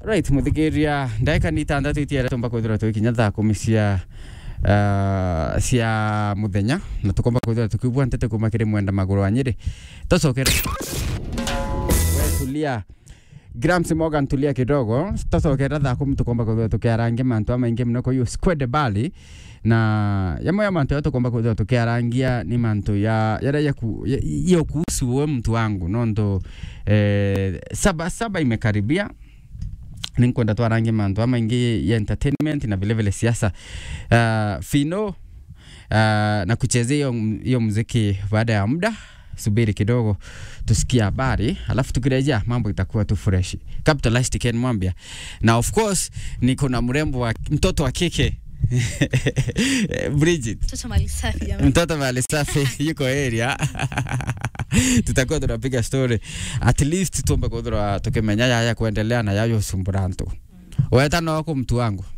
right muthikiria ndagika ni itandatu itiere tumba kwithira twikinya thaa kumi cia uh, cia muthenya na tukomba kwithira tukibua ntete kuma kiri mwenda maguru wa nyiri tocokera we tulia Grams Morgan tulia kidogo tocokera thaa kumi tukomba kwithira tukiarangia mantu amaingi muno kuyu squad bali na yamwe ya mantu ya tukomba kwithira tukiarangia ni mantu ya yara ya ku ya- iyo kuhusu we mtu wangu nondo eh, saba saba imekaribia ninkwenda twarange mantu amaingi ya entertainment na vile vile siasa uh, fino uh, na kuchezea hiyo m- hiyo muziki baada ya muda subiri kidogo tusikie habari alafu tukirejea mambo itakuwa tu fresh capitalist Ken Mwambia na of course niko na mrembo wa mtoto wa kike Bridget Mtoto mali safi jamani. mtoto mali safi yuko area tutakuwa tunapiga story at least tumbe kuthura tukimenya yaya kuendelea na yayo sumburantu weta noko mtu wangu